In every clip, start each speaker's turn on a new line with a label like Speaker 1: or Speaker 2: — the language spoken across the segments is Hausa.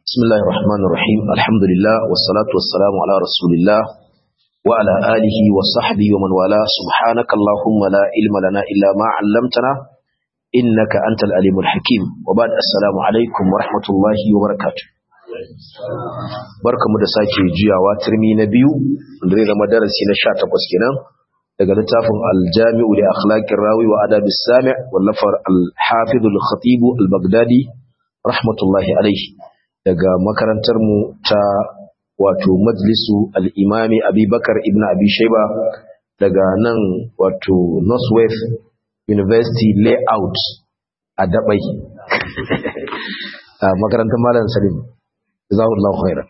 Speaker 1: بسم الله الرحمن الرحيم الحمد لله والصلاة والسلام على رسول الله وعلى آله وصحبه ومن والاه سبحانك اللهم لا علم لنا إلا ما علمتنا إنك أنت الأليم الحكيم وبعد السلام عليكم ورحمة الله وبركاته barkamu da sake jiyawa turmi na biyu da zai zama darasi na 18 kenan daga littafin aljami'u li akhlaqir rawi wa adab as-sami' wallafar al-hafiz al-khatib al-baghdadi rahmatullahi alayhi daga makarantar mu ta wato majlisu al-imami abubakar ibn abi shayba daga nan wato northwest university layout a dabai makarantar malam salim jazakallahu khairan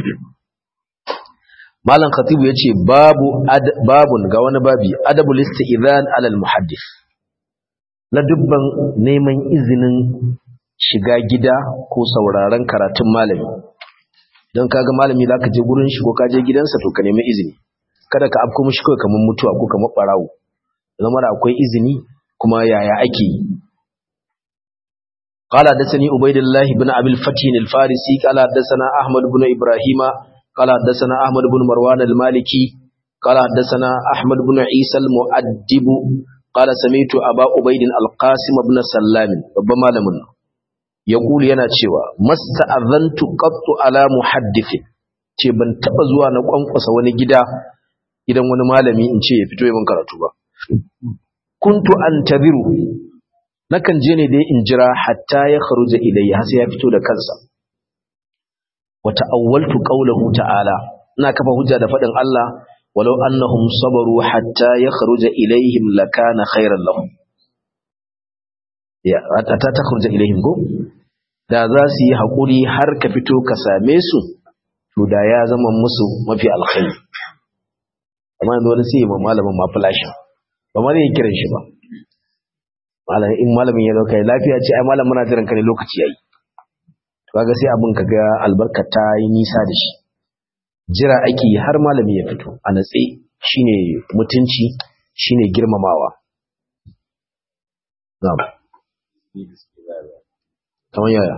Speaker 1: malam khatibu yace babu babun ga wani babi adabul isti'zan ala al muhaddis la dubban neman izinin shiga gida ko sauraron karatun malami don kaga malami zaka je gurin shi ko ka je gidansa to ka nemi izini kada ka afko mishi kai kamar mutuwa ko kamar barawo zama da akwai izini kuma yaya ake yi قال حدثني عبيد الله بن ابي الفتح الفارسي قال حدثنا احمد بن ابراهيم قال حدثنا احمد بن مروان المالكي قال حدثنا احمد بن عيسى المؤدب قال سمعت ابا عبيد القاسم بن سلام babban malamin yaqulu yana cewa masta'azantu qattu ala muhaddithin ce ban taba zuwa na kwankwasa wani gida gidan wani malami in ce ya fito yi min karatu ba kuntu antaziru nakan je ne dai in jira hatta ya kharuja ilayya har sai ya fito da kansa wa ta'awwaltu qawluhu ta'ala ina kafa hujja da fadin Allah walau annahum sabaru hatta ya kharuja ilayhim lakana khairan lahum ya hatta ta kharuja ilayhim go da za su yi hakuri har ka fito ka same su to da ya zama musu mafi alkhairi amma yanzu wani sai ma malamin ma flash ba ma zai kiran shi ba malamin in malamin ya dauka lafiya ce ai malam muna jiran ka ne lokaci yayi to kaga sai abin kaga albarka ta yi nisa da shi jira ake har malami ya fito a natse shine mutunci shine girmamawa na'am kamar yaya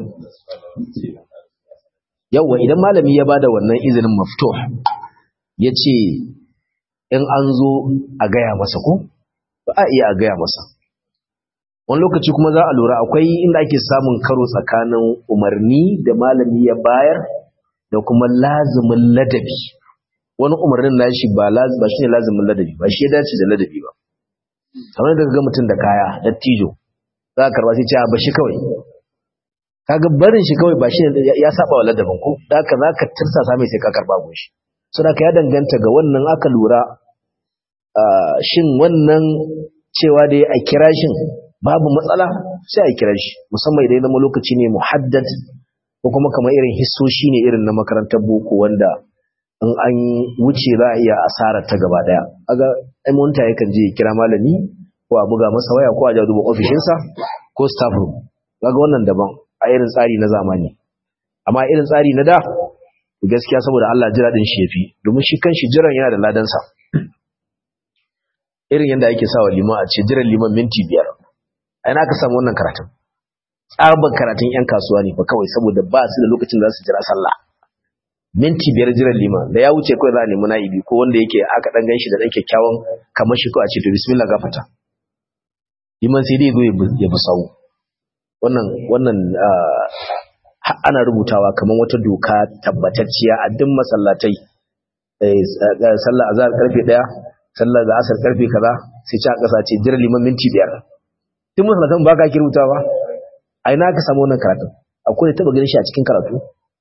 Speaker 1: yawa idan malami ya bada wannan izinin maftuh yace in an zo a gaya masa ko ba a iya a gaya masa wani lokaci kuma za a lura akwai inda ake samun karo tsakanin umarni da malami ya bayar da kuma lazumin ladabi wani umarnin nashi ba ba shine lazumin ladabi ba shi ya dace da ladabi ba kamar da ga mutum da kaya dattijo za ka karba sai ce ba shi kawai kaga barin shi kawai ba shi ya saba wa ladabin ko da haka za ka tirsasa mai sai ka karba gun shi saboda ya danganta ga wannan aka lura shin wannan cewa da a kira shin babu matsala sai a kira shi musamman idan zama lokaci ne muhaddad ko kuma kamar irin hissoshi ne irin na makarantar boko wanda in an wuce za a iya asara ta gaba daya aga aimonta yakan je kira malami ko a buga masa waya ko a ja duba ofishinsa ko staff room kaga wannan daban a irin tsari na zamani amma irin tsari na da gaskiya saboda Allah jira din shi yafi domin shi kanshi jiran yana da ladansa irin yadda ake sawa liman a ce jiran liman minti biyar aina ka samu wannan karatun tsaban karatun yan kasuwa ne ba kawai saboda ba su da lokacin za su jira sallah minti biyar jiran liman da ya wuce kawai za a nemi na'ibi ko wanda yake aka dan ganshi da dan kyakkyawan kamar shi ko a ce to bismillah gafata liman sai dai zo ya bi sawu wannan wannan ana rubutawa kamar wata doka tabbatacciya a duk masallatai sallah azhar karfe 1 sallah da asar karfe kaza sai ci a kasa ce jiran liman minti biyar tun masallatan ba ka kirbuta ba a ina ka samu wannan karatun akwai da taba ganin shi a cikin karatu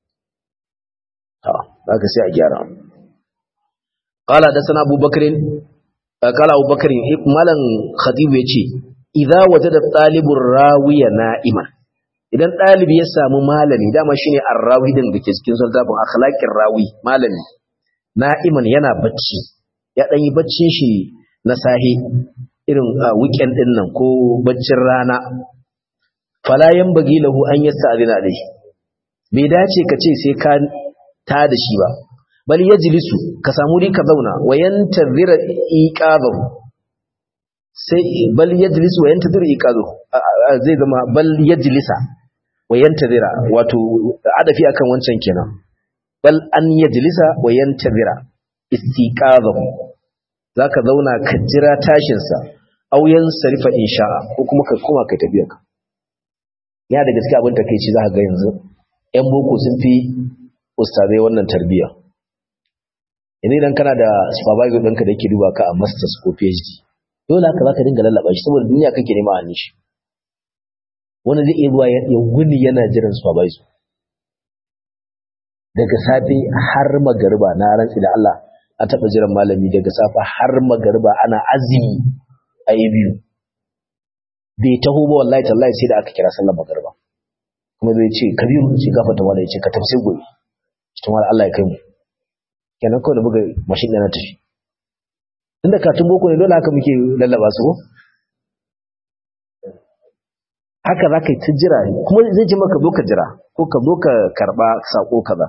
Speaker 1: za ka sai a gyara qala da sana abubakar qala abubakar malam khatib yace idza wajada talibur rawiya na'iman idan dalibi ya samu malami dama shine ar-rawi din dake cikin sultafin akhlaqir rawi malami na'iman yana bacci ya dan yi baccin shi na sahi irin weekend din nan ko baccin rana fala yanbaghi lahu an yasta'dina alayhi bai dace ka ce sai ka ta da shi ba bal yajlisu ka samu ri ka zauna wa yantazira iqabahu sai bal yajlisu wa yantazira iqabahu zai zama bal yajlisa wa yantazira wato adafi akan wancan kenan bal an yajlisa wa yantazira istiqazahu zaka zauna ka jira tashin sa aw yansarifa insha'a ko kuma ka koma kai tafiya ka ya da gaskiya abin takeici zaka ga yanzu ƴan boko sun fi ustazai wannan tarbiyya yanzu idan kana da supervisor ɗinka da yake duba ka a masters ko phd dole haka zaka dinga lallaba shi saboda duniya kake nema a nishi wani zai iya zuwa ya wuni yana jiran supervisor daga safe har magariba na rantsi da Allah a taɓa jiran malami daga safe har magariba ana azumi a yi biyu bai taho ba wallahi tallahi sai da aka kira sallar magariba kuma zai ce kabiru ce gafata wala ya ce ka tafsir gobe cikin wani Allah ya kai mu kenan kawai da buga mashin ɗana tafi inda katun boko ne dole haka muke lallaba su haka za ka yi ta jira kuma zai ji maka zo ka jira ko ka zo ka karɓa saƙo kaza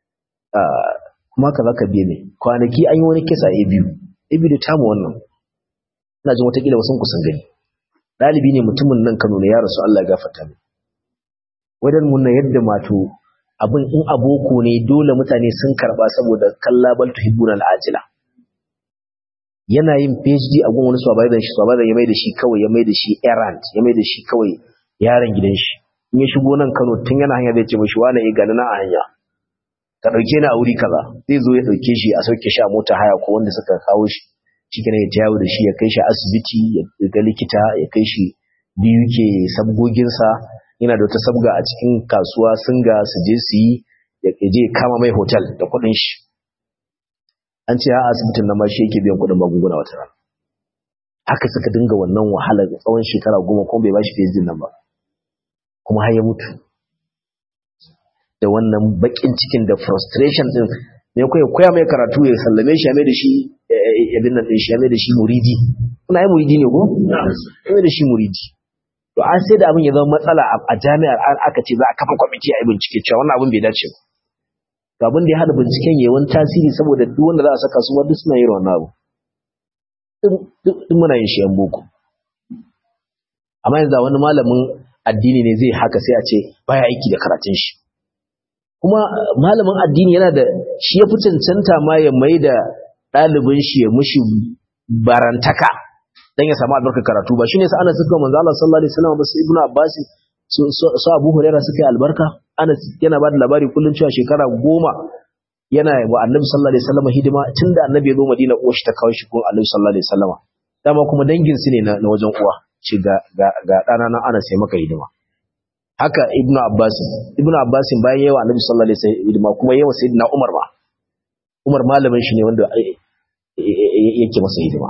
Speaker 1: kuma haka za ka biye ne kwanaki an yi wani kisa a biyu a biyu da tamu wannan ina jin watakila wasu kusan gani ɗalibi ne mutumin nan kano ne ya rasu Allah ya gafarta ne wajen munna yadda mato abin in aboko ne dole mutane sun karɓa saboda kallabal tuhibbuna al'ajila yana yin PhD a gun wani supervisor shi supervisor ya mai da shi kawai ya mai da shi errand ya mai da shi kawai yaron gidan shi in ya shigo nan Kano tun yana hanya zai ce mishi wani eh gani na a hanya ka dauke ni a wuri kaza zai zo ya dauke shi a sauke shi a mota haya ko wanda suka kawo shi cikin ya tayawo da shi ya kai shi asibiti ya ga likita ya kai shi biyu ke sabgoginsa yana da wata sabga a cikin kasuwa singa su je su yi ya je kama mai hotel da kuɗin shi an ce a asibitin na ma shi yake biyan kuɗin magunguna wata rana haka suka dinga wannan wahalar tsawon shekara goma kuma bai ba shi fejin nan ba kuma har ya mutu da wannan bakin cikin da frustration din ne koya koya mai karatu ya sallame shi ya mai da shi ya bin nan shi ya mai da shi muridi kuna yi muridi ne ko ya mai da shi muridi to an sai da abin ya zama matsala a jami'ar an aka ce za a kafa kwamiti a yi bincike cewa wannan abin bai dace ba ga abin da ya hada binciken ya wani tasiri saboda duk wanda za a saka su ma duk suna yin wannan abu duk muna yin shi yan boko amma yanzu wani malamin addini ne zai haka sai a ce baya aiki da karatun shi kuma malamin addini yana da shi ya fi cancanta ma ya mai da ɗalibin shi ya mushi barantaka dan ya samu albarkar karatu ba shine sa Anas suka manzo Allah sallallahu alaihi wasallam ba su Ibnu Abbas su Abu Hurairah suka yi albarka Anas yana ba da labari kullun cewa shekara goma yana wa Annabi sallallahu alaihi wasallam hidima tunda Annabi ya zo Madina uwa shi ta kawo shi gun Annabi sallallahu alaihi wasallam dama kuma dangin su ne na wajen uwa ce ga ga ga dana nan Anas sai maka hidima haka Ibnu Abbas Ibnu Abbas bayan yawa Annabi sallallahu alaihi wasallam hidima kuma yawa Sayyidina Umar ba Umar malamin shi ne wanda yake masa hidima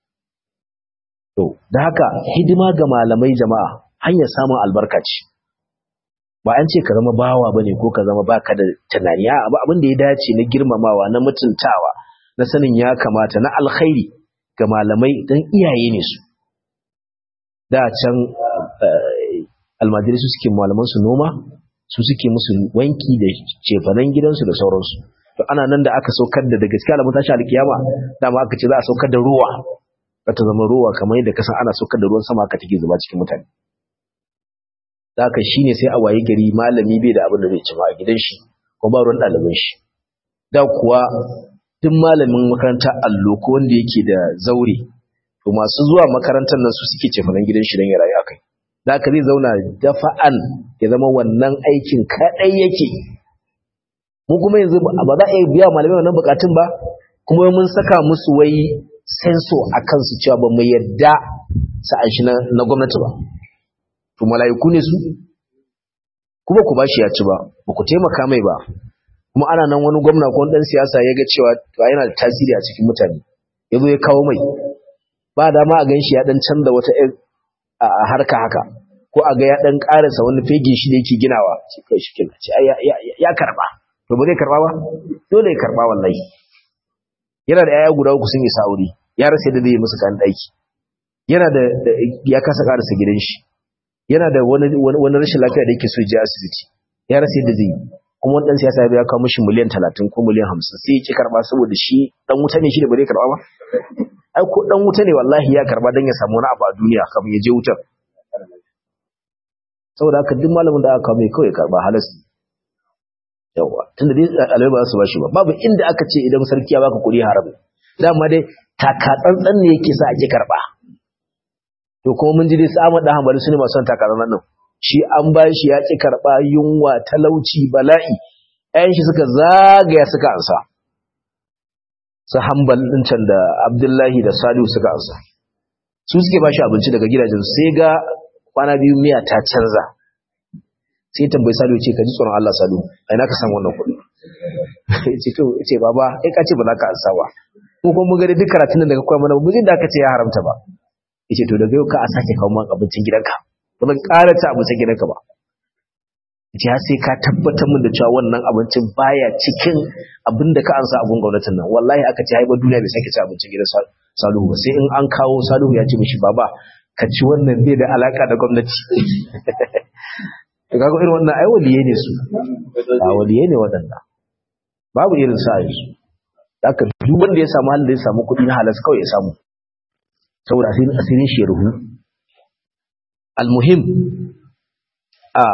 Speaker 1: To, da haka hidima ga malamai jama'a hanyar samun albarka ce. Ba an ce ka zama bawa ba ne ko ka zama baka da tunani, a abu abin da ya dace na girmamawa, na mutuntawa, na sanin ya kamata, na alkhairi ga malamai don iyaye ne su. Da can almajiri su suke malaman su noma, su suke musu wanki da cefanen gidansu da sauransu. To ana nan da aka saukar da da gaskiya alamun tashi alkiyama, dama aka ce za a saukar da ruwa ta zama ruwa kamar yadda kasan ana saukar da ruwan sama ka take zuba cikin mutane haka shine sai a waye gari malami bai da abin da zai ci ma a gidan shi ko ba ruwan ɗaliban shi da kuwa duk malamin makaranta allo ko wanda yake da zaure to masu zuwa makarantar nan su suke cefanen gidan shi don ya rayu akai da haka zai zauna dafa'an ya zama wannan aikin kaɗai yake mu kuma yanzu ba za a iya biya malamai wannan bukatun ba kuma mun saka musu wai senso a kansu cewa ba mu yadda sa'an shi na gwamnati ba to mala'iku ne su kuma ku bashi ya ci ba ba ku taimaka mai ba kuma ana nan wani gwamna ko dan siyasa ya ga cewa to yana da tasiri a cikin mutane ya zo ya kawo mai ba dama a ganshi ya dan canza wata a harka haka ko a ga ya dan karasa wani fegin shi da yake ginawa ce kai shi kina ce ya karba to ba zai karba ba dole ya karba wallahi yana da yaya guda uku sun yi sa'uri ya rasa yadda zai yi musu kan ɗaki yana da ya kasa karasa gidan shi yana da wani wani rashin lafiya da yake so je asibiti ya rasa yadda zai yi kuma wani dan siyasa ya kawo mishi miliyan 30 ko miliyan 50 sai ya ki karba saboda shi dan wuta ne shi da ba zai karba ba ai ko dan wuta ne wallahi ya karba dan ya samu wani abu a duniya kafin ya je wutar saboda haka duk malamin da aka kawo mai kawai karba halas yawa tunda dai alai ba su bashi ba babu inda aka ce idan sarki ya baka kuɗi haram dama dai taka tsantsan ne yake sa ake karba to kuma mun ji dai su Ahmad dan Hanbali sune masu son taka tsantsan nan shi an bashi ya ki karba yunwa talauci bala'i ayan shi suka zagaya suka ansa su Hanbal din can da Abdullahi da Salihu suka ansa su suke bashi abinci daga gidajen sai ga kwana biyu miya ta canza sai tambayi Salihu ce ka ji tsoron Allah Salihu ai na ka san wannan kuɗi ce to ce baba ai ka ce ba za ka ansa ba ko kuma mun ga duk karatun da daga koya mana mu da aka ce ya haramta ba yace to daga yau ka a sake kawo man abincin gidanka ba zan ƙara ci abincin gidanka ba yace har sai ka tabbatar min da cewa wannan abincin baya cikin abin da ka ansa abun gwamnatin nan wallahi aka ce haibar duniya bai sake ci abincin gidan Salihu ba sai in an kawo Salihu ya ce mishi baba ka ci wannan bai da alaka da gwamnati kaga irin wannan ai waliye ne su a waliye ne waɗanda babu irin sa yanzu haka duk wanda ya samu halin da ya samu kuɗi na halas kawai ya samu saboda asirin asirin shi ya ruhu almuhim a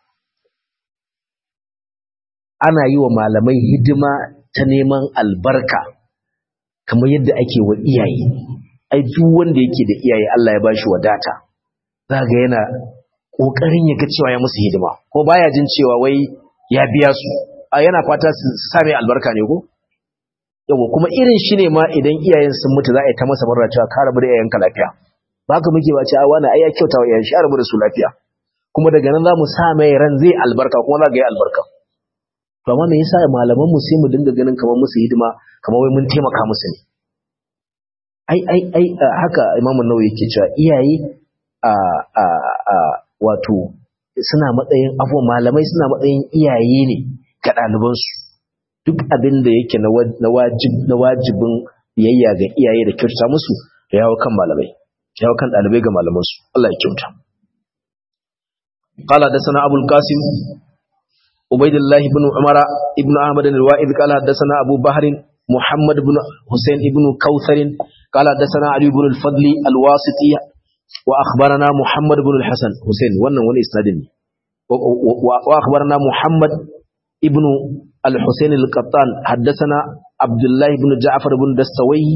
Speaker 1: ana yi wa malamai hidima ta neman albarka kamar yadda ake wa iyaye ai duk wanda yake da iyaye Allah ya bashi wadata zaga yana kokarin ya ga cewa ya musu hidima ko baya jin cewa wai ya biya su a yana fata su same albarka ne ko yawa kuma irin shi ne ma idan iyayen sun mutu za a yi ta masa barra cewa ka rabu da iyayenka lafiya ba ka muke ba ce a wani ai ya kyauta wa iyayen shi a rabu da su lafiya kuma daga nan za mu sa mai ran zai albarka kuma za ga yi albarka to amma me yasa malaman mu sai mu dinga ganin kamar musu hidima kamar wai mun taimaka musu ne ai ai ai haka imamu nawawi yake cewa iyaye a a a wato suna matsayin abuwa malamai suna matsayin iyaye ne ga ɗalibansu duk abin da yake na wajibin biyayya ga iyaye da kyauta musu da yawo kan malamai yawo kan ɗalibai ga malamansu Allah ya kyauta قال حدثنا أبو القاسم عبيد الله بن عمر ابن أحمد الوائد قال حدثنا أبو بحر محمد بن حسين بن كوثر قال حدثنا علي بن الفضل الواسطي وأخبرنا محمد بن الحسن حسين وانا وانا إسنادني وأخبرنا محمد ابن الحسين القطان حدثنا عبد الله بن جعفر بن دستوي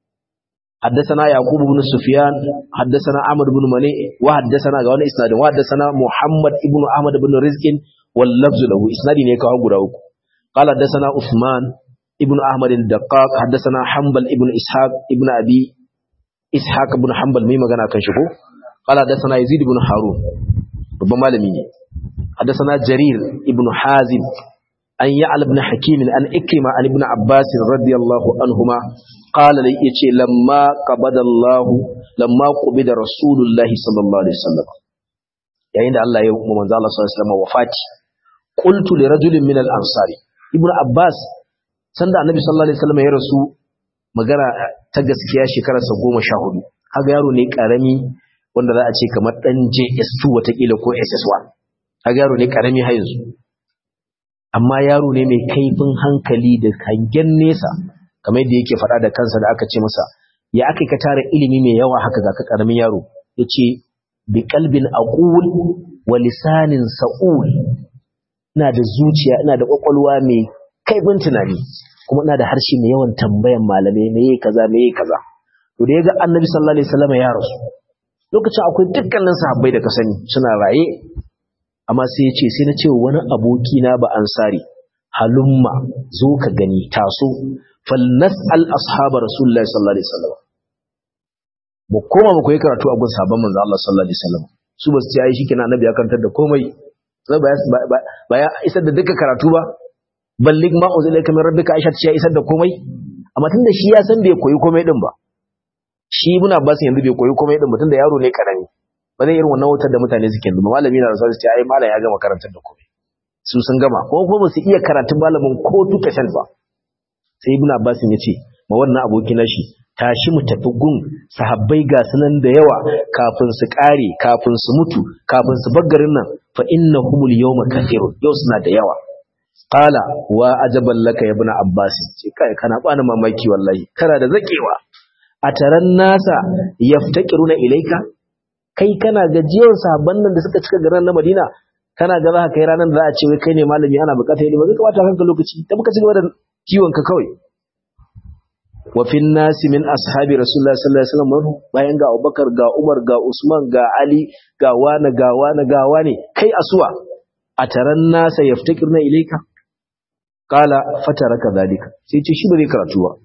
Speaker 1: حدثنا يعقوب بن سفيان حدثنا عمرو بن مني وحدثنا غوان اسناد وحدثنا محمد ابن احمد بن رزق واللفظ له اسنادي ne kawo guda uku قال حدثنا عثمان ابن احمد الدقاق حدثنا حنبل ابن اسحاق ابن ابي اسحاق بن حنبل mai magana kan shi ko قال حدثنا يزيد بن هارون babban malami ne حدثنا جرير ابن حازم an yi alibin hakimin an ikima an ibn abbas radiyallahu anhuma qala lai yace lamma qabadallahu lamma qubida rasulullahi sallallahu alaihi wasallam yayin da Allah ya yi manzo Allah sallallahu alaihi wasallam wafati qultu li rajulin min al-ansari ibn abbas sanda annabi sallallahu alaihi wasallam ya rasu magana ta gaskiya shekarar sa 14 kaga yaro ne karami wanda za a ce kamar dan JS2 watakila ko SS1 kaga yaro ne karami har yanzu amma yaro ne mai kaifin hankali da hangen nesa kamar yadda yake faɗa da kansa da aka ce masa ya aka ka tara ilimi mai yawa haka ga ka ƙaramin yaro ya ce bi kalbin aqul wa lisanin sa'ul ina da zuciya ina da ƙwaƙwalwa mai kaifin tunani kuma ina da harshe mai yawan tambayan malamai me yake kaza me yake kaza to da ya ga annabi sallallahu alaihi wasallam ya rasu lokacin akwai dukkanin sahabbai da ka sani suna raye amma sai ya ce sai na ce wani abokina ba ansari halumma zo ka gani taso falnas'al ashabar rasulullahi sallallahu alaihi wasallam mu koma mu koyi karatu a gun sahabban manzo Allah sallallahu alaihi wasallam su ba su ce ai shikenan annabi ya karantar da komai sai ba ba ya isar da duka karatu ba ballig ma uzila kamar rabbika aisha ta isar da komai amma tunda shi ya san bai koyi komai din ba shi ibn abbas yanzu bai koyi komai din ba tunda yaro ne karami ba zai irin wannan wutar da mutane suke yanzu malami na rasuwa su ce ai malam ya gama karantar da komai su sun gama ko kuma ba su iya karatun malamin ko duka shan ba sai ibn abbas ya ce ma wannan aboki na shi tashi mu tafi gun sahabbai ga sunan da yawa kafin su kare kafin su mutu kafin su baggarin nan fa innahumul yawma kathirun yau suna da yawa qala wa ajaban laka ya ibn abbas ce kai kana bani mamaki wallahi kana da zakewa a taran nasa yaftaqiruna ilaika kai kana gajiyar sahabban nan da suka cika garin na Madina kana ga za ka kai ranar da za a ce wai kai ne malami ana bukata ilimi ba zai kamata kanka lokaci ta muka ci gaba da kiwon ka kawai wa fi nasi min ashabi rasulullah sallallahu alaihi wasallam bayan ga Abubakar ga Umar ga Usman ga Ali ga wani ga wani ga wani kai asuwa a taran nasa yaftakirna ilayka qala fataraka zalika sai ce shi ba zai karatu ba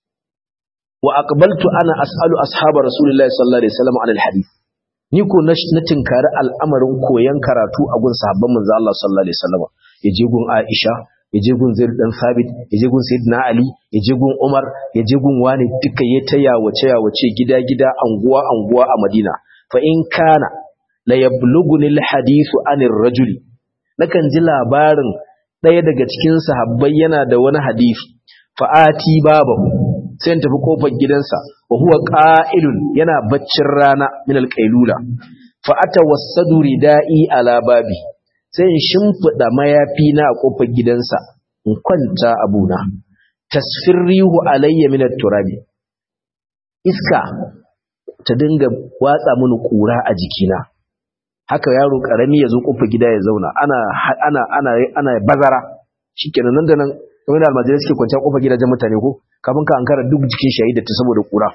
Speaker 1: wa aqbaltu ana as'alu ashaba rasulullahi sallallahu alaihi wasallam an alhadith ni ko na tinkari al'amarin koyan karatu a gun sahabban manzo Allah sallallahu alaihi wasallam yaje gun Aisha yaje gun Zaid dan Sabit yaje gun Sayyidina Ali yaje gun Umar yaje gun wani duka ya taya wace ya wace gida gida anguwa anguwa a Madina fa in kana la yablughuni alhadithu anir rajuli nakan ji labarin ɗaya daga cikin sahabbai yana da wani hadisi fa'ati babahu sai in tafi kofar gidansa wa huwa qa'ilun yana baccin rana min alqailula fa atawassadu ridai ala babi sai in shimfida mayafi na a kofar gidansa in kwanta abuna tasfirrihu alayya min turabi iska ta dinga watsa mini kura a jikina haka yaro karami ya zo kofar gida ya zauna ana ana ana ana bazara shikenan nan da nan kamar da almajirai suke kwanciya kofar gidajen mutane ko kafin ka ankara duk jikin shayi da ta saboda kura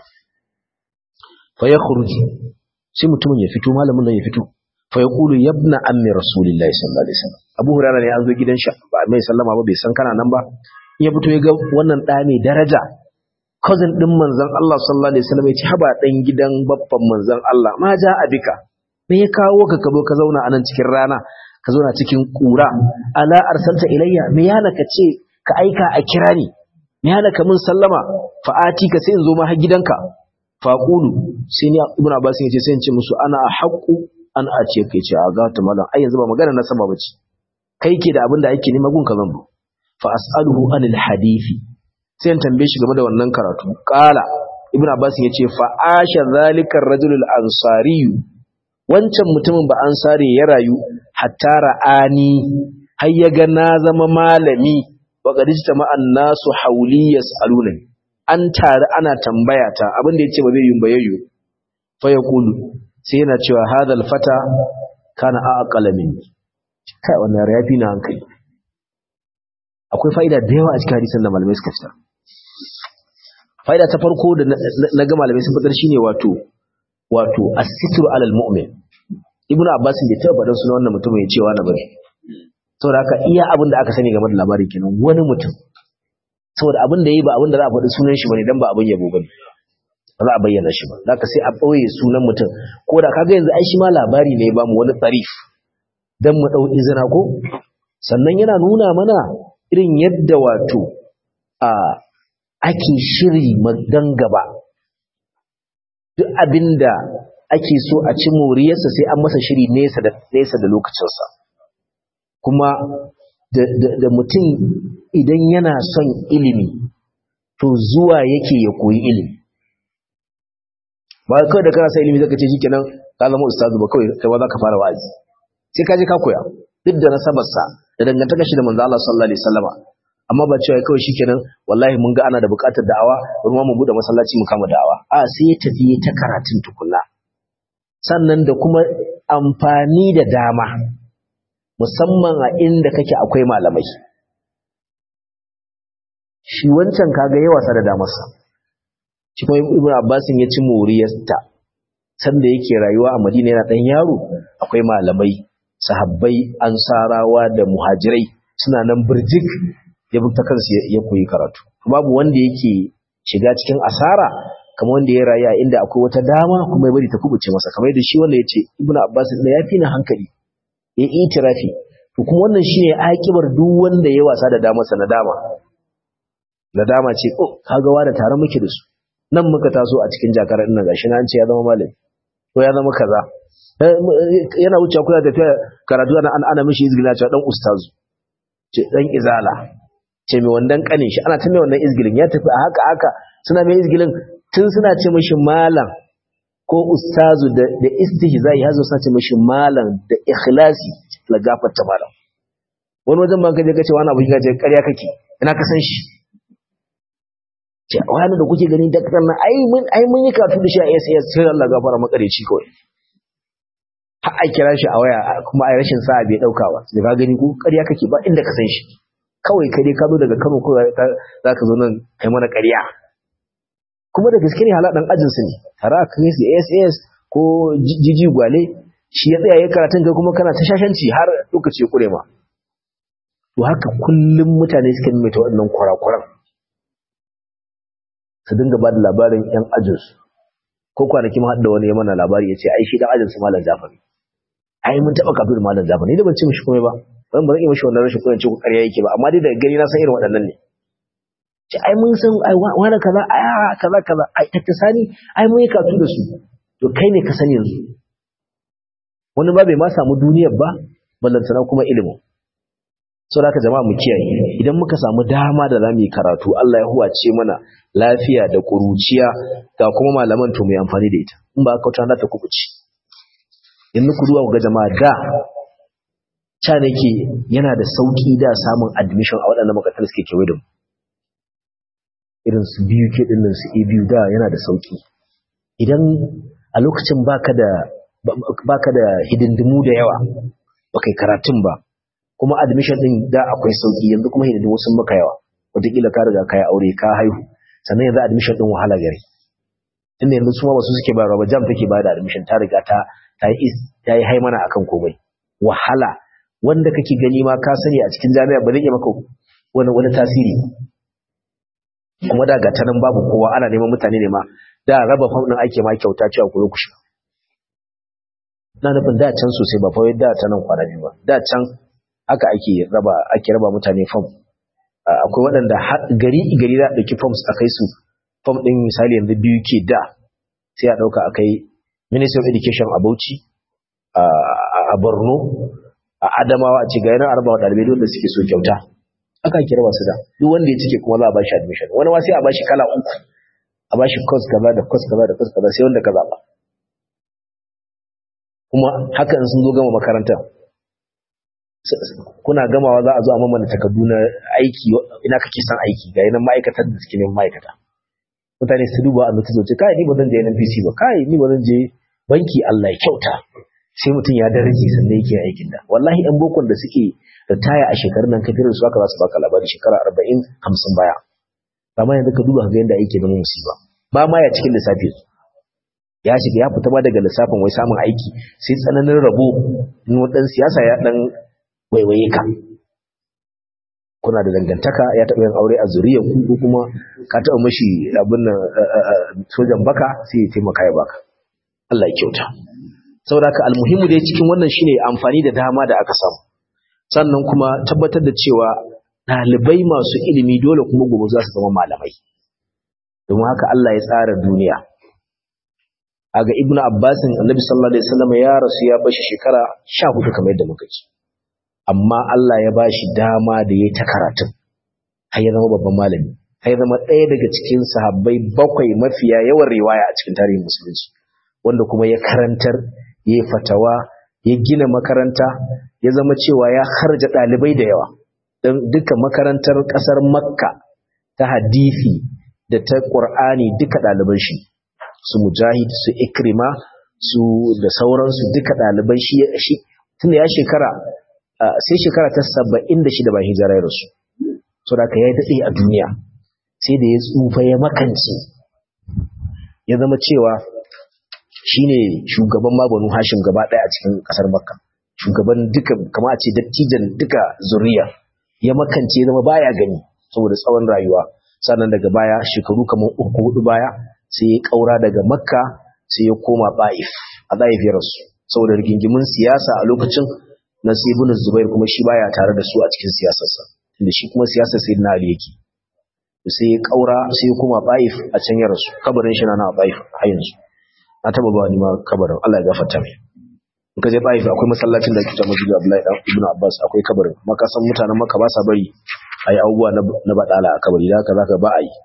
Speaker 1: fa ya khuruji sai mutumin ya fito malamin nan ya fito fa ya kulu yabna ammi rasulillahi sallallahu alaihi wasallam abu hurairah ne an zo gidan shi ba mai sallama ba bai san kana nan ba in ya fito ya ga wannan da mai daraja cousin din manzon Allah sallallahu alaihi wasallam ya ce haba dan gidan babban manzon Allah ma ja abika me ya kawo ka kabo ka zauna anan cikin rana ka zauna cikin kura ala arsalta ilayya me yana ka ce ka aika a kira ni me hana ka mun sallama fa'ati ka sai in zo ma har gidanka faqulu sai ni ibnu abbas ya ce sai in ce musu ana haqqu an a ce kai ce a ga ta mallan ai yanzu ba magana na sama bace kai ke da abin da ake nema gun ka zan fa as'aluhu anil hadisi sai in tambaye shi game da wannan karatu qala ibnu abbas ya ce fa asha zalika ar-rajul al-ansari wancan mutumin ba ansari ya rayu hatta ra'ani har ya ga na zama malami waƙad ijtama an-nasu hawli yas'alunani an tare ana tambaya ta abin da yace ba zai yi bayayyo fa yaqulu sai yana cewa hadal fata kana aqala minni kai wannan yafi na hankali akwai fa'ida da yawa a cikin hadisin da malamai suka fitar fa'ida ta farko da na ga malamai sun fitar shine wato wato as-sitru alal mu'min ibnu abbas bai taba faɗin sunan wannan mutum ya cewa na bari saboda haka iya abin da aka sani game da labarin kenan wani mutum saboda abin da yi ba abin da za a faɗi sunan shi bane dan ba abin yabo bane ba za a bayyana shi ba zaka sai a ɓoye sunan mutum ko da kaga yanzu ai shi ma labari ne ba mu wani tsarif dan mu dau izina ko sannan yana nuna mana irin yadda wato a ake shiri magan gaba duk abinda ake so a ci moriyarsa sai an masa shiri nesa da nesa da lokacinsa kuma da mutum idan yana son ilimi to zuwa yake ya koyi ilimi ba kawai da kana son ilimi zaka ce shikenan ka zama ustazu ba kawai kai ba za ka fara wa'azi sai ka je ka koya duk da nasabarsa da dangantaka shi da manzo Allah sallallahu alaihi wasallama amma ba cewa kawai shikenan wallahi mun ga ana da buƙatar da'awa bari mu bude masallaci mu kama da'awa a sai ya tafi ta karatun tukunna sannan da kuma amfani da dama musamman a inda kake akwai malamai shi wancan kaga yawa sa da damarsa shi kuma ibnu abbasin ya ci moriyarta sanda yake rayuwa a madina yana dan yaro akwai malamai sahabbai ansarawa da muhajirai suna nan birjik ya bi ta kansu ya koyi karatu babu wanda yake shiga cikin asara kamar wanda ya rayu a inda akwai wata dama kuma ya bari ta kubuce masa kamar yadda shi wanda ya ce ibnu abbas ne ya fi na hankali ya itirafi to kuma wannan shine akibar duk wanda ya wasa da damarsa na dama nadama ce oh kaga wa da tare muke da su nan muka taso a cikin jakarar nan gashi na an ce ya zama malami ko ya zama kaza yana wuce kuna tafiya karatu ana ana mishi izgila cewa dan ustazu ce dan izala ce mai wandan kanin shi ana ta mai wannan izgilin ya tafi a haka haka suna mai izgilin tun suna ce mishi malam ko ustazu da da istihzai hazo suna ce mishi malam da ikhlasi la gafarta malam wani wajen ba kaje kace wani abu kace ƙarya kake ina ka san shi ce wani da kuke gani daktar nan ai mun ai mun yi karatu da shi a SAS sai Allah gafara makareci kawai har a kira shi a waya kuma a rashin sa'a bai dauka ba sai ka gani ko ƙarya kake ba inda ka san shi kawai kai dai ka zo daga Kano ko za ka zo nan kai mana ƙarya kuma da gaske ne haladan ajin su ne tare a kai su ASS ko jiji gwale shi ya tsaya ya karatun kai kuma kana ta shashanci har lokaci ya kure ma to haka kullum mutane suka maimaita waɗannan kurakuran su dinga ba da labarin yan ajinsu ko kwanaki ma da wani ya mana labari ya ce ai shi dan ajinsu malam jafari ai mun taɓa kafin malam jafari ni da ban ce mishi komai ba ban ba zan yi mishi wannan rashin kuɗin ce ko ƙarya yake ba amma dai daga gani na san irin waɗannan ne ce ai mun san ai wani kaza ai kaza kaza ai tattasani ai mun yi katu da su to kai ne ka sani yanzu wani ba bai ma samu duniyar ba ballantana kuma ilimin so da jama'a mu kiyaye idan muka samu dama da zamu yi karatu Allah ya huwace mana lafiya da kuruciya ga kuma malaman to mu yi amfani da ita in ba aka wata ta kubuci in ku duwa ga jama'a da cha nake yana da sauki da samun admission a waɗannan makarantar suke kewaye da mu irin su biyu ke din nan su e biyu da yana da sauki idan a lokacin baka da baka da hidindimu da yawa baka yi karatun ba kuma admission din da akwai sauki yanzu kuma hidindimu sun maka yawa wataƙila ka riga ka yi aure ka haihu sannan yanzu admission din wahala gari tunda yanzu su ma basu suke bayarwa ba jam take bayar da admission ta riga ta ta yi ta yi haimana akan komai wahala wanda kake gani ma ka sani a cikin jami'a ba zai iya maka wani wani tasiri kuma da gata nan babu kowa ana neman mutane ne ma da raba fam din ake ma kyauta cewa ku ku shiga na nufin da can sosai ba fa da ta nan kwana biyu ba da can haka ake raba ake raba mutane fam akwai waɗanda gari gari za a ɗauki forms a kai su fam ɗin misali yanzu biyu ke da sai a ɗauka a kai ministry of education a bauchi a borno a adamawa a ce ga yanar arabawa ɗalibai wanda suke so kyauta aka kira wasu da duk wanda ya cike kuma za a bashi admission wani ma sai a bashi kala uku a bashi course kaza da course kaza da course kaza sai wanda ka zaba kuma haka in sun zo gama makaranta kuna gamawa za a zo a mamana takardu na aiki ina kake son aiki ga yanan ma'aikatar da suke neman ma'aikata mutane su duba a notice ce kai ni ba zan je NNPC ba kai ni ba zan je banki Allah ya kyauta sai mutum ya daraje sannan yake aikin da wallahi ɗan bokon da suke ritaya a shekarun nan kafirin su aka za su baka labari shekara arba'in hamsin baya amma yanzu ka duba ga yadda aiki zama musiba ba ma ya cikin lissafi ya shiga ya fita ma daga lissafin wai samun aiki sai tsananin rabo in wadan siyasa ya dan waiwaye ka kuna da dangantaka ya taɓa yin aure a zuriyar ku ko kuma ka taɓa mashi abin nan sojan baka sai ya taimaka ya baka Allah ya kyauta saboda haka almuhimu dai cikin wannan shine amfani da dama da aka samu sannan kuma tabbatar da cewa ɗalibai masu ilimi dole kuma gobe za su zama malamai domin haka Allah ya tsara duniya aga ibnu abbasin annabi sallallahu alaihi wasallam ya rasu ya bashi shekara 14 kamar yadda muka ci amma Allah ya bashi dama da yayi ta karatun har ya zama babban malami har ya zama ɗaya daga cikin sahabbai bakwai mafiya yawan riwaya a cikin tarihin musulunci wanda kuma ya karantar ya fatawa ya gina makaranta ya zama cewa ya harja ɗalibai da yawa don duka makarantar ƙasar makka ta hadisi da ta ƙur'ani duka ɗaliban shi su mujahid su ikrima su da sauransu duka ɗaliban shi shi tunda ya shekara sai shekara ta saba'in da shida ba hijira ya rasu so da ya daɗe a duniya sai da ya tsufa ya makance ya zama cewa shine shugaban mabanu hashim gaba ɗaya a cikin ƙasar makka shugaban duka kama a ce dattijan duka zuriya ya makance zama baya gani saboda tsawon rayuwa sannan daga baya shekaru kamar uku hudu baya sai ya kaura daga makka sai ya koma ba'if a ba'if ya rasu saboda rigingimin siyasa a lokacin na ibn zubair kuma shi baya tare da su a cikin siyasarsa tunda shi kuma siyasar sai na ali yake sai ya kaura sai ya koma ba'if a can ya rasu kabarin shi na na ba'if har yanzu na taba ba ni ma kabarin Allah ya gafarta mai in ka je Taif akwai masallacin da ake cewa Masjid Abdullahi dan Ibn Abbas akwai kabarin amma ka san mutanen Makka ba sa bari ayi abubuwa na badala a kabari da haka zaka ba ayi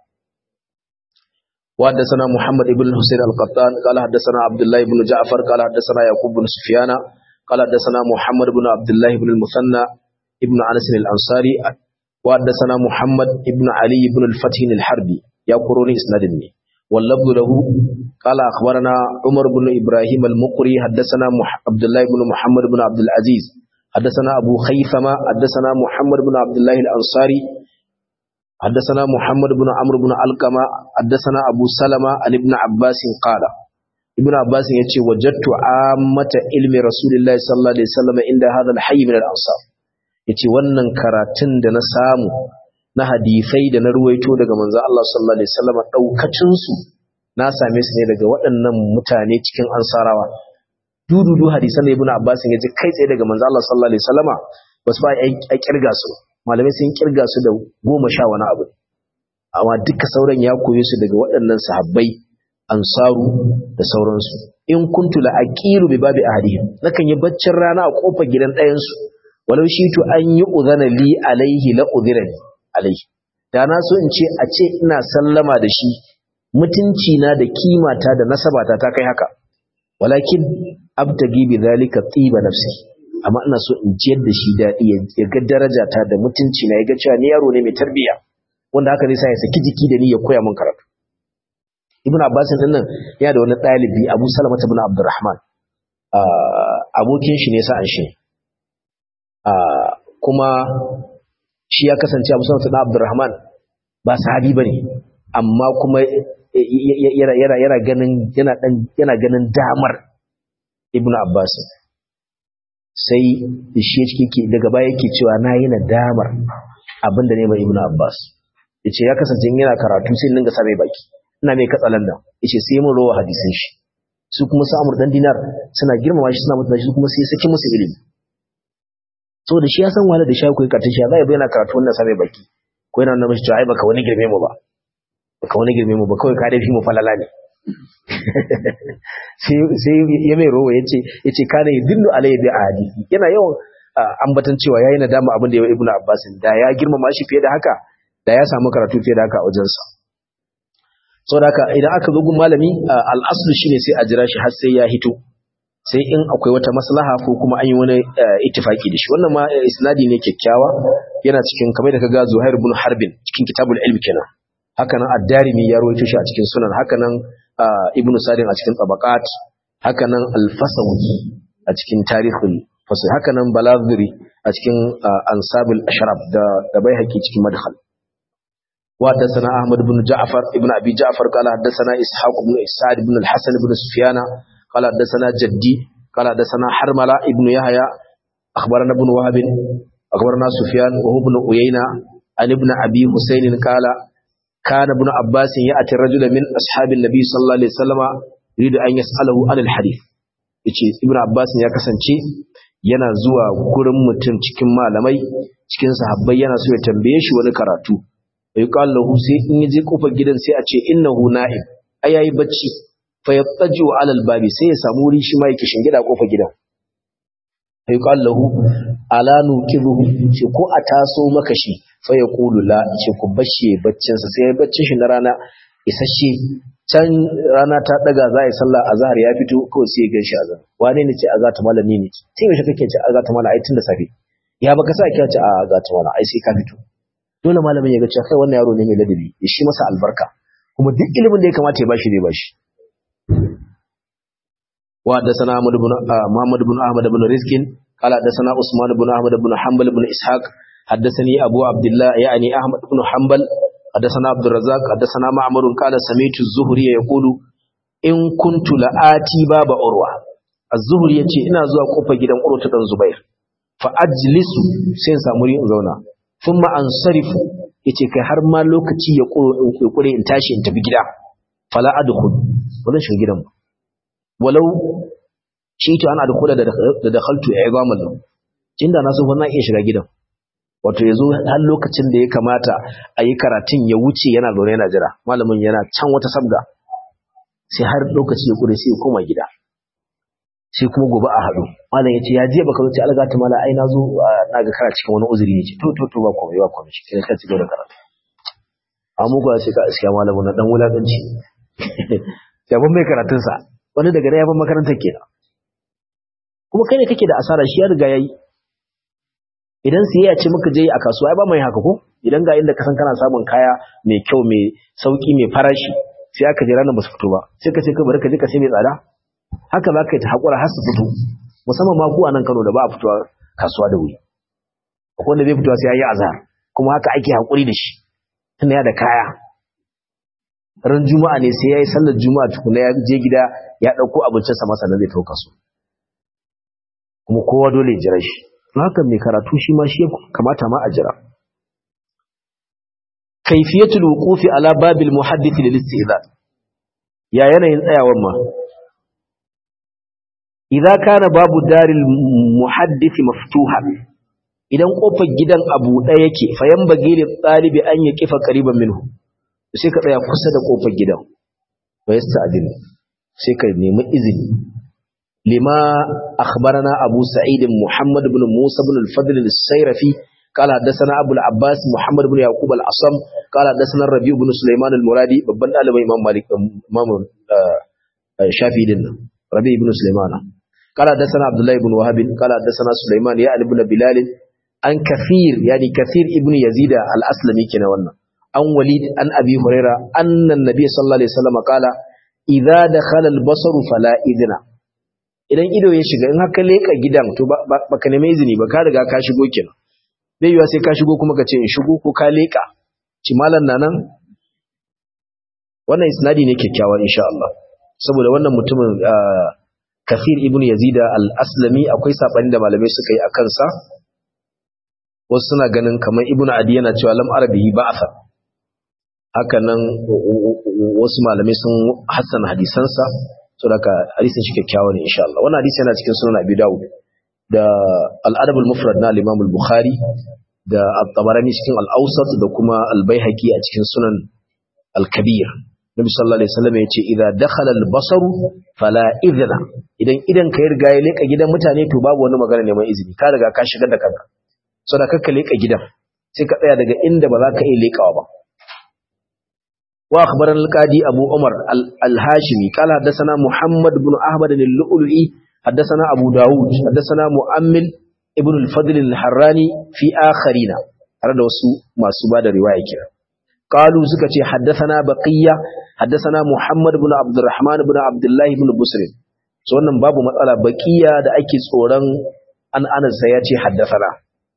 Speaker 1: وحدثنا محمد بن حسين القطان قال حدثنا عبد الله بن جعفر قال حدثنا يعقوب بن سفيان قال حدثنا محمد بن عبد الله بن المثنى ابن انس الانصاري وحدثنا محمد بن علي بن الفتح الحربي يا قروني اسنادني واللفظ له قال أخبرنا عمر بن إبراهيم المقري حدثنا عبد الله بن محمد بن عبد العزيز حدثنا أبو خيثمة حدثنا محمد بن عبد الله الأنصاري حدثنا محمد بن عمرو بن علقمة حدثنا أبو سلمة عن ابن عباس قال ابن عباس يتي وجدت عامة علم رسول الله صلى الله عليه وسلم عند هذا الحي من الأنصار yace wannan karatun da na samu na hadisai da na ruwaito daga manzo Allah sallallahu alaihi wasallam daukacin su na same su ne daga waɗannan mutane cikin ansarawa dududu hadisan da ibnu abbas ya ji kai tsaye daga manzo Allah sallallahu alaihi wasallama basu ba a kirga su malamai sun kirga su da goma sha wani abu amma duka sauran ya koye su daga waɗannan sahabbai ansaru da sauransu in kuntu la aqiru bi babi ahadihim nakan yi baccin rana a kofar gidan ɗayan su walau shi to an yi udhana li alaihi la udhirani alaihi da na so in ce a ce ina sallama da shi mutunci na da kimata da nasabata ta kai haka walakin abtagi bi zalika tiba nafsi amma ina so in jiyar da shi daɗi ya ga daraja ta da mutunci na ya ga cewa ni yaro ne mai tarbiyya wanda haka zai sa ya saki jiki da ni ya koya min karatu ibn abbas din nan yana da wani ɗalibi abu salama ibn abdurrahman abokin shi ne sa'an shi kuma shi ya kasance abu salama ibn abdurrahman ba sahabi bane amma kuma yana ganin yana ganin damar ibn abbas sai shi yake daga baya yake cewa na yi nadamar abinda ne mai ibn abbas yace ya kasance yana karatu sai ninga sa mai baki ina mai katsalan nan yace sai mun rowa hadisin shi su kuma su amur dan dinar suna girmama shi suna mutunta shi kuma sai saki musu ilimi so da shi ya san wala da shi ko karatun shi zai bayyana karatu wannan sa mai baki ko yana nuna mishi cewa ai baka wani girme mu ba baka wani girme mu ba kawai ka dai fi mu falala ne sai ya mai rowa ya ce ya ce kana yi dillu alayhi bi hadisi yana yawan ambatan cewa yayi nadama abin da ya ibnu abbas da ya girmama shi fiye da haka da ya samu karatu fiye da haka a wajensa saboda haka idan aka zo gun malami al-aslu shine sai a jira shi har sai ya hito sai in akwai wata maslaha ko kuma an yi wani ittifaki da shi wannan ma isnadi ne kyakkyawa yana cikin kamar da kaga Zuhair ibn Harbin cikin kitabul ilm kenan haka nan ad-Darimi ya rawaito shi a cikin sunan haka nan ibn Sadin a cikin tabaqat haka nan al-Fasawi a cikin tarihul fasl haka nan Balaziri a cikin ansabul ashraf da da Baihaqi cikin madkhal wa hadathana Ahmad ibn Ja'far ibn Abi Ja'far qala hadathana Ishaq ibn Sa'd ibn al-Hasan ibn Sufyan qala hadathana Jaddi qala hadathana Harmala ibn Yahya akhbarana ibn Wahab akhbarana Sufyan wa ibn Uyayna an ibn Abi Husayn qala كان ابن عباس يأتي الرجل من أصحاب النبي صلى الله عليه وسلم يريد أن يسأله عن الحديث yace ibn abbas ya kasance yana zuwa gurin mutum cikin malamai cikin sahabbai yana so ya tambaye shi wani karatu bai qala lahu sai in yaje kofar gidan sai a ce innahu na'im ai yayi bacci fa yattaju ala albabi sai ya samu wuri shi ma yake shingida kofar gidan bai qala lahu ala nuqiruhu ce ko a taso maka shi fa ya kulu la ce ku bashe baccinsa sai ya baccin shi na rana isasshe can rana ta daga za a yi sallah azhar ya fito kawai sai ya ganshi azhar wane ne ce azhar ta malami ne sai yaushe kake ce azhar ta malami ai tun da safe ya baka sa kiya ce a azhar ta malami ai sai ka fito dole malamin ya ga cewa kai wannan yaro ne mai ladabi ya shi masa albarka kuma duk ilimin da ya kamata ya bashi zai bashi wa da sana Muhammad ibn Ahmad ibn Rizkin قال حدثنا عثمان بن احمد بن حنبل بن اسحاق حدثني ابو عبد الله يعني احمد بن حنبل حدثنا عبد الرزاق حدثنا معمر قال سمعت الزهري يقول in kuntu la'ati baba urwa az-zuhri yace ina zuwa kofar gidan urwa ta dan zubair fa ajlisu sai in samu in zauna thumma ansarifu yace kai har ma lokaci ya kuro in kure in tashi in tafi gida fala adkhul wannan shiga gidan walau shi to ana adkhula da da dakhaltu i'zaman lahu tunda na so fa na iya shiga gidan wato yazo har lokacin da ya kamata a yi karatun ya wuce yana zaune yana jira malamin yana can wata sabga sai har lokaci ya kure sai ya koma gida sai kuma gobe a haɗu malam ya ce ya je baka wuce alga ta mala ai na zo na ga kana cikin wani uzuri ne ce to to to ba komai ba komai shi kai ka ci gaba da karatu amma ko sai ka iskiya malamin na dan wulakanci ya ban mai karatun sa wani daga ya ban makarantar kenan kuma kai ne kake da asara shi ya riga yayi idan siyayya ce muka je a kasuwa ai ba mai haka ko idan ga inda ka san kana samun kaya mai kyau mai sauki mai farashi sai aka je ranar ba su fito ba sai ka ce ka bari ka je ka sai mai tsada haka za ka yi ta haƙura har su fito musamman ma ku a nan Kano da ba a fitowa kasuwa da wuri akwai wanda bai fitowa sai ya yi azhar kuma haka ake haƙuri da shi tunda ya da kaya ran juma'a ne sai ya yi sallar juma'a tukuna ya je gida ya ɗauko abincinsa masa na zai tauka su kuma kowa dole ya jira shi don haka mai karatu shi ma shi kamata ma a jira kaifiyatul wuqufi ala babil muhaddith lil istizan ya yanayin tsayawan ma idza kana babu daril muhaddith maftuhan idan kofar gidan abu ɗaya yake fayan bagili talibi an ya kifa qariban minhu sai ka tsaya kusa da kofar gidan wa yasta'din sai ka nemi izini lima akhbarana abu sa'id muhammad ibn musa ibn al-fadl al-sayrafi قال حدثنا ابو العباس محمد بن يعقوب العصم قال حدثنا الربيع بن سليمان المرادي babban dalibai imam malik imam shafi din rabi ibn sulaiman قال حدثنا عبد الله بن وهب قال حدثنا سليمان يا ابن بلال an كثير يعني كثير ابن يزيد الاسلمي كنا wannan an walid an abi huraira anna nabi sallallahu alaihi wasallam qala idza dakhala al-basar fala idna idan ido ya shiga in haka leka gidan to baka nemi izini ba ka riga ka shigo kenan bai yiwa sai ka shigo kuma ka ce in shigo ko ka leka ci malan nan wannan isnadi ne kyakkyawa insha Allah saboda wannan mutumin Kathir ibn Yazid al-Aslami akwai sabani da malamai suka yi akan sa wasu suna ganin kamar ibn Adi yana cewa lam arabihi ba'atha haka nan wasu malamai sun hassana hadisansa saboda hadisin shi kyakkyawa ne insha Allah wannan hadisi yana cikin sunan Abi Dawud da al-Adab al-Mufrad na al-Imam al-Bukhari da at-Tabarani cikin al-Awsat da kuma al-Baihaqi a cikin sunan al-Kabir Nabi sallallahu alaihi wasallam yace idza dakhala al-basar fala idhna idan idan ka riga ya leka gidan mutane to babu wani magana neman izini ka riga ka shigar da kanka saboda kakka leka gidan sai ka tsaya daga inda ba za ka iya lekawa ba wa akhbarana al-qadi Abu Umar al-Hashimi qala hadathana Muhammad ibn Ahmad al-Lu'lu'i hadathana Abu Dawud hadathana Mu'ammil ibn al-Fadl al-Harrani fi akharina har da wasu masu bada riwaya kira قالوا سكتي حدثنا بقية حدثنا محمد بن عبد الرحمن بن عبد الله بن بسر so wannan babu matsala baqiya da ake tsoron an anas sai ya ce haddathana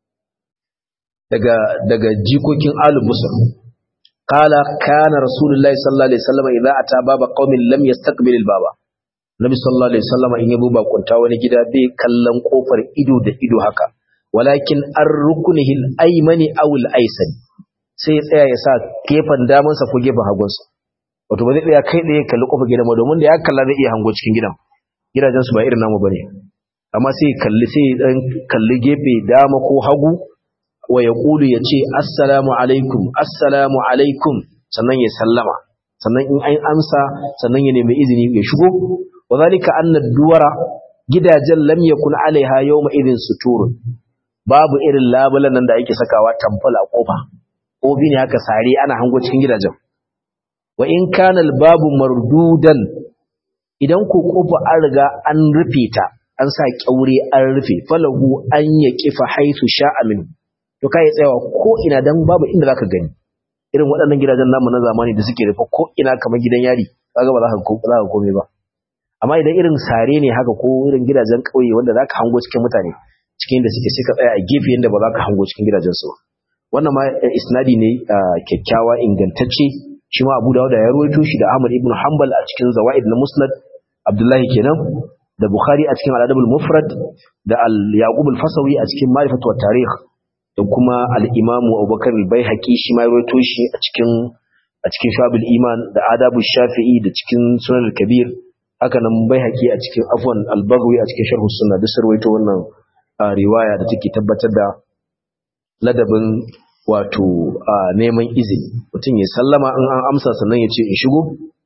Speaker 1: daga daga jikokin alu busr qala kana rasulullahi sallallahu alaihi wasallam idza ata baba qaumin lam yastaqbil al-baba nabi sallallahu alaihi wasallam in yabo bakunta wani gida bai kallon kofar ido da ido haka walakin ar-ruknihi al-aymani aw al-aysani sai ya tsaya ya sa gefen damansa ko gefen hagunsa wato ba zai tsaya kai ɗaya kalli kofar gidan ba domin da ya kalla zai iya hango cikin gidan gidajen su ba irin namu bane amma sai ya kalli sai ya dan kalli gefe dama ko hagu wa ya kulu ya ce assalamu alaikum assalamu alaikum sannan ya sallama sannan in an amsa sannan ya nemi izini ya shigo wa zalika anna duwara gidajen lam yakun alaiha yawma idin suturun babu irin labulan nan da ake sakawa tamfal a kofa obi ne haka sare ana hango cikin gidajen wa in kana babu mardudan idan ko kofa an riga an rufe ta an sa kyaure an rufe falahu an ya kifa haitu sha'a min to kai tsayawa ko ina dan babu inda zaka gani irin waɗannan gidajen namu na zamani da suke rufe ko ina kamar gidan yari kaga ba za ka ko za ka kome ba amma idan irin sare ne haka ko irin gidajen kauye wanda zaka hango cikin mutane cikin da suke sai ka tsaya a gefe yanda ba za ka hango cikin gidajen su ba wannan ma isnadi ne kyakkyawa ingantacce shi ma Abu Dawud ya rawaito shi da Ahmad ibn Hanbal a cikin Zawaid na Musnad Abdullahi kenan da Bukhari a cikin Al-Adab al-Mufrad da Al-Yaqub al-Fasawi a cikin Ma'rifatu wa Tarikh da kuma Al-Imam Abubakar al-Baihaqi shi ma ya rawaito shi a cikin a cikin Shabul Iman da Adab shafii da cikin Sunan al-Kabir haka nan Baihaqi a cikin Afwan al-Baghawi a cikin Sharh Sunnah da sarwaito wannan riwaya da take tabbatar da ladabin wato neman izini mutum ya sallama in an amsa sannan ya ce in shigo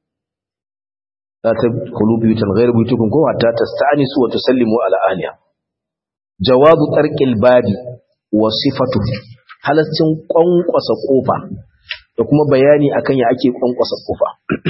Speaker 1: la ta kulu biyutan ghayr buyutukum ko hatta tasta'nisu wa tusallimu ala ahliha jawabu tarqil babi wa sifatu halaccin kwankwasa kofa da kuma bayani akan ya ake kwankwasa kofa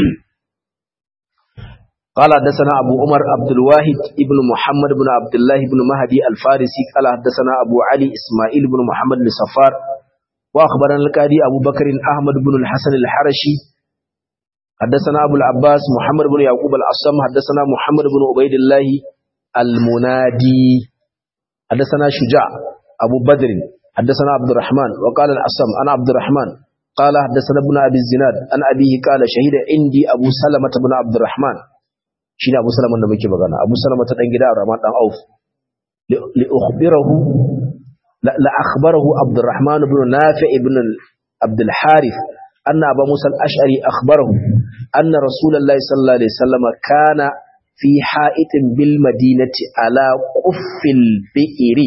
Speaker 1: قال حدثنا أبو عمر عبد الواحد ابن محمد بن عبد الله بن مهدي الفارسي قال حدثنا أبو علي إسماعيل بن محمد بن صفار وأخبرنا القاضي أبو بكر أحمد بن الحسن الحرشي حدثنا أبو العباس محمد بن يعقوب الأصم حدثنا محمد بن عبيد الله المنادي حدثنا شجاع أبو بدر حدثنا عبد الرحمن وقال الأصم أنا عبد الرحمن قال حدثنا ابن أبي الزناد أن أبيه قال شهد عندي أبو سلمة بن عبد الرحمن شين أبو سلمة النبي بغانا أبو سلمة تنجد الرحمن أن أوف لأخبره لأخبره عبد الرحمن بن نافع بن عبد الحارث أن أبا موسى الأشعري أخبره أن رسول الله صلى الله عليه وسلم كان في حائط بالمدينة على قف البئر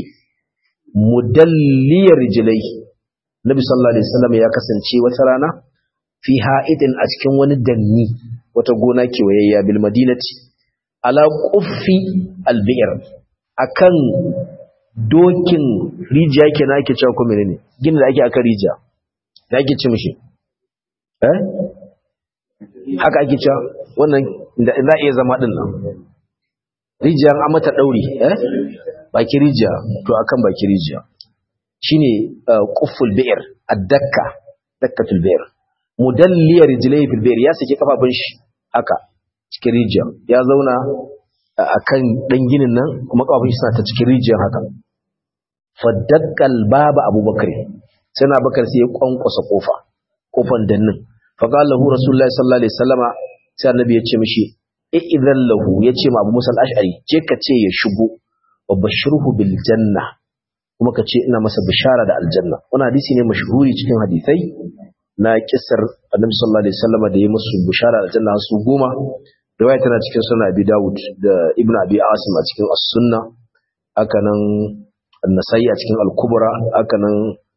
Speaker 1: مدلي رجليه النبي صلى الله عليه وسلم يا كسنشي وترانا في حائط أتكن وندني وتقونا كويا بالمدينة على قف البئر akan dokin rijiya ke na ake cewa kuma ne gina da ake aka rijiya da ake ce mishi eh haka ake cewa wannan da za iya zama din nan rijiya an mata dauri eh baki rijiya to akan baki rijiya shine qufful bi'r ad-dakka dakkatul bi'r mudalliya rijlai fil bi'r ya saki kafafun shi haka cikin rijiya ya zauna akan dan ginin nan kuma kafafun shi suna ta cikin rijiyar haka faddakkal baba abubakar sai na bakar sai ya kwankwasa kofa kofan dannin faqala lahu rasulullahi sallallahu alaihi wasallama sai annabi ya ce mishi idan lahu ya ce ma abu musa al-ash'ari je ka ce ya shigo wa bashirhu bil janna kuma ka ce ina masa bishara da aljanna wannan hadisi ne mashhuri cikin hadisai na kissar annabi sallallahu alaihi wasallama da ya musu bishara da aljanna su goma riwaya tana cikin sunan abi dawud da ibnu abi asim a cikin as-sunna haka nan an-nasai a cikin al-kubra haka nan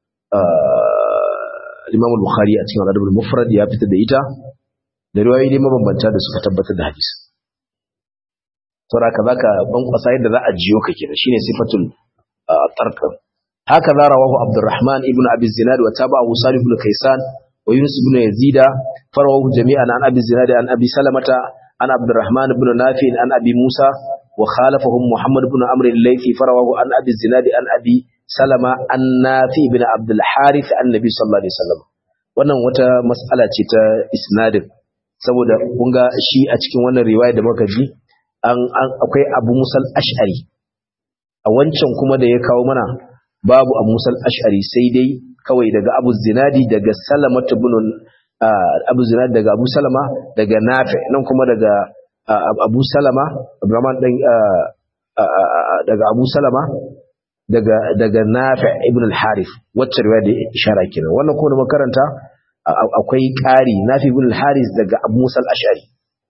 Speaker 1: Imam al-Bukhari a cikin Adab al-Mufrad ya fitar da ita da riwayoyi dai mabambanta da suka tabbatar da hadisi. Saboda haka zaka bankwasa yadda za a jiyo ka kenan shine sifatul tarq. Haka za rawahu Abdurrahman ibn Abi Zinad wa tabahu Salih ibn Kaysan wa Yunus ibn Yazid farawahu jami'an an Abi Zinad an Abi Salamata an Abdurrahman ibn Nafi an Abi Musa wa khalafahum Muhammad ibn Amr al-Laythi farawahu an Abi Zinad an Abi salama an nafi bin abdul harith annabi sallallahu alaihi wasallam wannan wata mas'ala ce ta isnadin saboda kun ga shi a cikin wannan riwaya da muka ji an akwai abu musal ash'ari a wancan kuma da ya kawo mana babu abu musal ash'ari sai dai kawai daga abu zinadi daga salama ibn abu zinadi daga abu salama daga nafi nan kuma daga abu salama abdurrahman dan daga abu salama daga daga Nafi' ibn al-Harith wacce riwaya da ishara kenan wannan kuma makaranta akwai ƙari Nafi' ibn al-Harith daga Abu Musa al-Ash'ari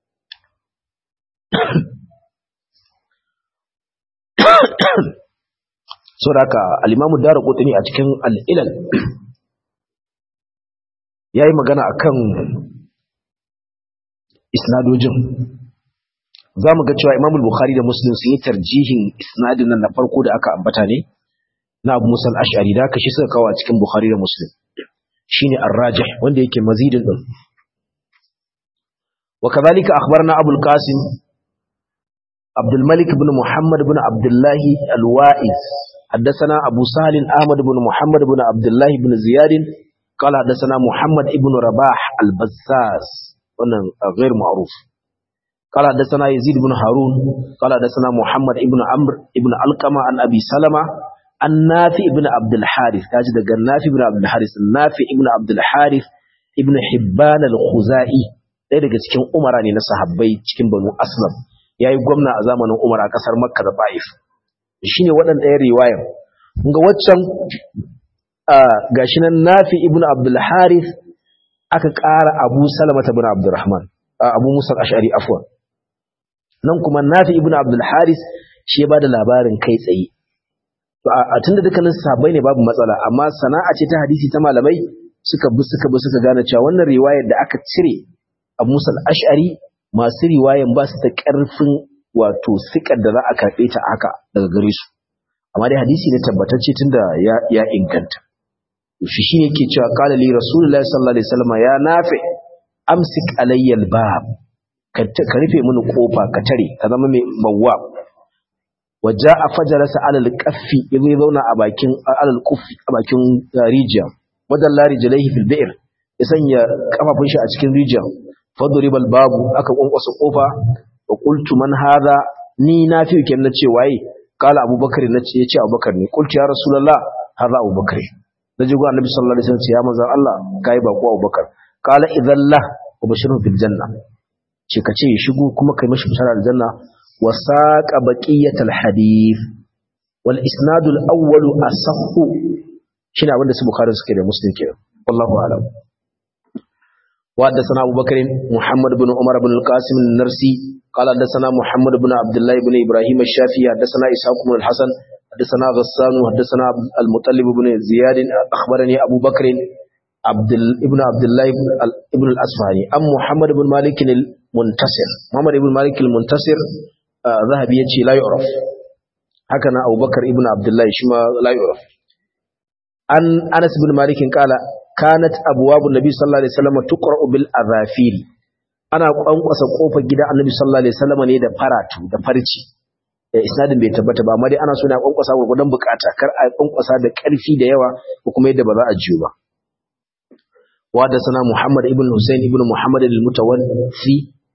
Speaker 1: saboda al-Imam Ad-Darqutni a cikin al-Ilal yayi magana akan isnadojin za mu ga cewa imam bukhari da muslim sun yi tarjihin isnadin nan na farko da aka ambata ne na abu musa al-ash'ari da aka shi suka kawo a cikin bukhari da muslim shine ar-rajih wanda yake mazidin din wa kadhalika akhbarna abul qasim abdul malik ibn muhammad ibn abdullah al-wa'iz حدثنا أبو سهل أحمد بن محمد بن عبد الله بن زياد قال حدثنا محمد ابن رباح البزاز غير معروف قال حدثنا يزيد بن هارون قال حدثنا محمد ابن عمرو ابن علقمة عن أبي سلمة عن نافع ابن عبد الحارث تاجد نافع ابن عبد الحارث نافع ابن عبد الحارث ابن حبان الخزائي ɗaya daga cikin umara ne na sahabbai cikin banu aslam ya yi gwamna a zamanin umar a ƙasar makka da ba'if shi ne waɗanda ɗaya riwayar ga waccan gashi nan nafi ibn abdul harith aka ƙara abu salamata bin abdurrahman abu musa ash'ari afwan nan kuma nafi ibnu abdul haris shi ya bada labarin kai tsaye to a tunda dukkanin sahabbai ne babu matsala amma sana'a ce ta hadisi ta malamai suka bi suka bi suka gane cewa wannan riwayar da aka cire a musa ash'ari masu riwayan ba su da karfin wato sikar da za a karɓe ta haka daga gare su amma dai hadisi ne tabbatacce tunda ya ya inganta shi shine yake cewa qala li rasulullahi sallallahu alaihi wasallam ya nafi amsik alayya albab ka rufe mini kofa ka tare ka zama mai mawwa waja a fajarasa alal kaffi yazo ya zauna a bakin alal kuffi a bakin rijiya wadan la rijlaihi fil bi'r ya sanya kafafun shi a cikin rijiya fadribal babu aka kwankwasa kofa wa qultu man hadha ni na fi ken nace waye kala abubakar nace yace abubakar ne qultu ya rasulullah hadha abubakar naji go annabi sallallahu alaihi wasallam ya manzo Allah kai ba ko abubakar kala idalla wa bashiru bil janna ce kace ya shigo kuma kai mashi bishara al janna wa saqa baqiyatal hadith wal isnad al awwal asahhu shine abinda su bukhari suke da muslim kenan wallahu a'lam وحدثنا أبو بكر محمد بن عمر بن القاسم النرسي قال حدثنا محمد بن عبد الله بن إبراهيم الشافعي حدثنا إسحاق بن الحسن حدثنا غسان حدثنا المطلب بن زياد أخبرني أبو بكر عبد ابن عبد الله ابن الأصفهاني أم محمد بن مالك المنتصر محمد بن مالك المنتصر آه ذهب يجي لا يعرف هكذا أبو بكر ابن عبد الله شما لا يعرف عن أنس بن مالك قال kanat abwabu nabi sallallahu alaihi wasallam tuqra'u bil azafiri ana kwankwasa kofar gidan annabi sallallahu alaihi wasallam ne da faratu da farci isnadin bai tabbata ba amma dai ana so ne a kwankwasa gurgudan bukata kar a kwankwasa da karfi da yawa ko kuma yadda ba za a jiyo ba wa da sana muhammad ibn husayn ibn muhammad al-mutawaffi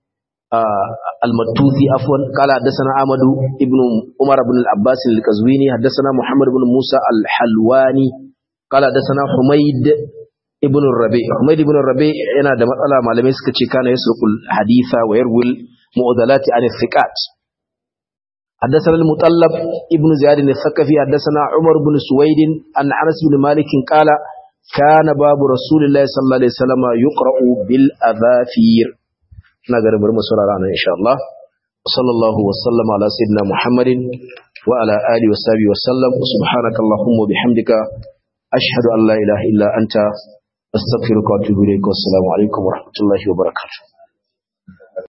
Speaker 1: المتوذي عفوا قال حدثنا احمد ابن عمر بن العباس القزويني حدثنا محمد بن موسى الحلواني قال حدثنا حميد ibn rabi Ahmad ibn rabi yana da matsala malamai suka ce kana yasrukul haditha wa yarwil mu'adalati an thiqat حدثنا المطلب ابن زياد الثقفي حدثنا عمر بن سويد عن انس بن مالك قال كان باب رسول الله صلى الله عليه وسلم يقرا بالاذافير نغر بر مسورارا ان شاء الله صلى الله وسلم على سيدنا محمد وعلى اله وصحبه وسلم سبحانك اللهم وبحمدك أشهد أن لا إله إلا أنت أستغفرك وأتوب إليك والسلام عليكم ورحمة الله وبركاته